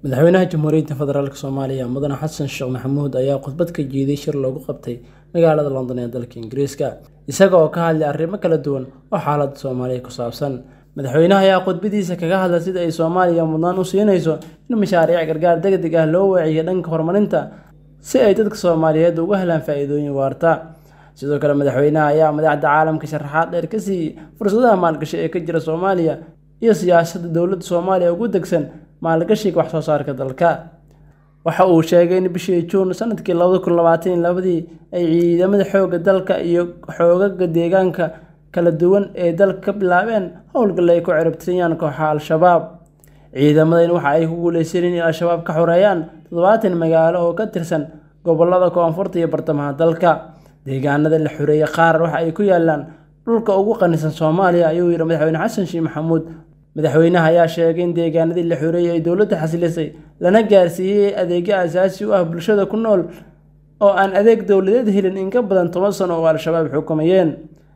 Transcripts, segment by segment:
madaxweynaha jamhuuriyadda federaalk soomaaliya mudane xasan sheekh maxamuud ayaa khudbad ka jeeday shir loogu qabtay magaalada london ee dalka ingiriiska isaga oo ka hadlay arrimo kala duwan oo xaaladda soomaaliya ku saabsan madaxweynaha ayaa khudbadiisa kaga hadlay sida ay soomaaliya mudnaan u siinayso in mashaariic gargaar degdeg ah loo weeciyo dhanka horumarinta si ay dadka soomaaliyeed uga helaan faa'iidooyin waarta sidoo kale madaxweynaha ayaa madaxda caalamka sharaxaad dheer ka siiyey fursadaha maalgashi ee ka jira soomaaliya iyo siyaasadda dowladda soomaaliya ugu degsan maalgashiga wax soo saarka dalka waxa uu sheegay in bishii juun sanadkii labada kun labaatan iyo labadii ay ciidamada xoogga dalka iyo xoogaga deegaanka kala duwan ee dalka ka bilaabeen howlgal ay ku ciribtiriyaan kooxa al-shabaab ciidamadan waxa ay ku guuleysaneen in al-shabaab ka xoreeyaan toddobaatan magaalo oo ka tirsan gobolada koonfurta iyo bartamaha dalka deegaanada la xoreeyey qaar waxa ay ku yaalaan dhulka ugu qanisan soomaaliya ayuu yidhi madaxweyne xasan sheekh maxamuud madaxweynaha ayaa sheegay in deegaanadii la xoreeyey ay dowladda xasilisay lana gaarsiiyey adeegyo asaasi u ah bulshada ku nool oo aan adeeg dowladeed helin in ka badan toban sano oo al-shabaab xukumayeen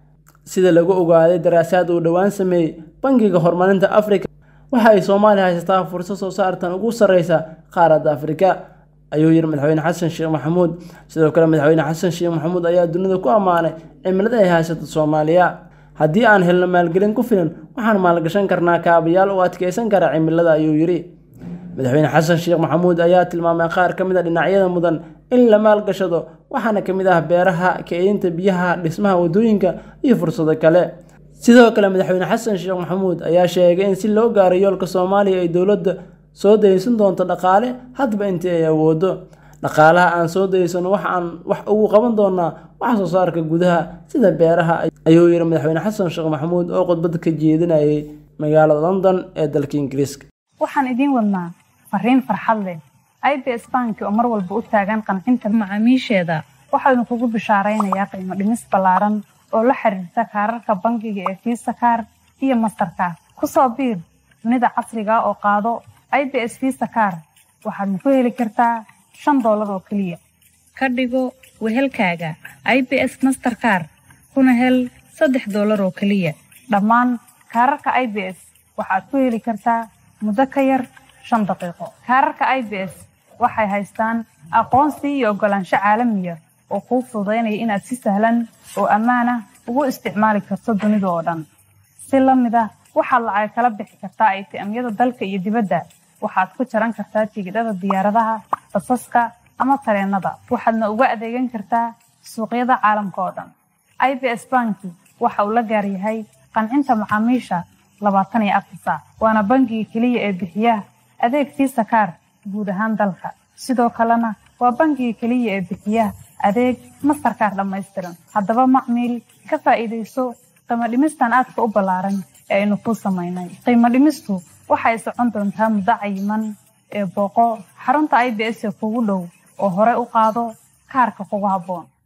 sida lagu ogaaday daraasaad uu dhowaan sameeyey bangiga horumarinta afrika waxa ay soomaaliya haysataa fursad soo saartan ugu sarreysa qaaradda afrika ayuu yidhi madaxweyne xasan sheekh maxamuud sidoo kale madaxweyne xasan sheekh maxamuud ayaa dunida ku ammaanay cimilada ay haysato soomaaliya haddii aan helno maalgelin ku filan waxaan maalgashan karnaa kaabayaal u adkeysan kara cimilada ayuu yidhi madaxweyne xasan sheekh maxamuud ayaa tilmaamay qaar ka mid a dhinacyada mudan in la maalgashado waxaana ka mid ah beeraha kaydinta biyaha dhismaha waddooyinka iyo fursado kale sidoo kale madaxweyne xasan sheekh maxamuud ayaa sheegay in si loo gaaro yoolka soomaaliya ay dowladda soo daysan doonto dhaqaale hadba intii ay awoodo dhaqaalaha aan soo daysano waxaan wax ugu qaban doonaa wax soo saarka gudaha sida beeraha ayuu yidhi madaxweyne xasan sheekh maxamuud oo khudbada ka jeedinayay magaalada london ee dalka ingiriiska waxaan idiin wadnaa fariin farxad leh i b s banki oo mar walba u taagan qancinta macaamiisheeda waxaanu kugu bishaaraynayaa qiimo dhimis ballaaran oo la xiriirta kaararka bangiga ee fiisa kaar iyo mastarkaar ku soo biir dunida casriga oo qaado i b s fiisa kaar waxaadna ku heli kartaa shan doolar oo keliya ka dhigo wehelkaaga i b s masterkaar kuna hel saddex doolar oo keliya dhammaan kaararka i b s waxaad ku heli kartaa muddo ka yar shan daqiiqo kaararka i b s waxay haystaan aqoonsi iyo oggolaansho caalamiya oo kuu fududaynaya inaad si sahlan oo ammaan ah ugu isticmaali karto dunida oo dhan si la mid ah waxaad lacag kala bixi kartaa aytiamyada dalka iyo dibadda waxaad ku jaran kartaa tigidhada diyaaradaha basaska ama tareennada waxaadna uga adeegan kartaa suuqyada caalamka oo dhan i b s banki waxa uu la gaaryahay qancinta macaamiisha labaatan iyo afar saac waana bangiga keliya ee bixiya adeeg fiisa kaar guud ahaan dalka sidoo kalena waa bangiga keliya ee bixiya adeeg mastarkaar dhammaystiran haddaba macmiil ka faa'iidayso qiimo dhimistan aadka u ballaaran ee aynu kuu samaynay qiimo dhimistu waxay socon doontaa muddo cayiman ee booqo xarunta i b s ee kugu dhow oo hore u qaado kaarka kugu habboon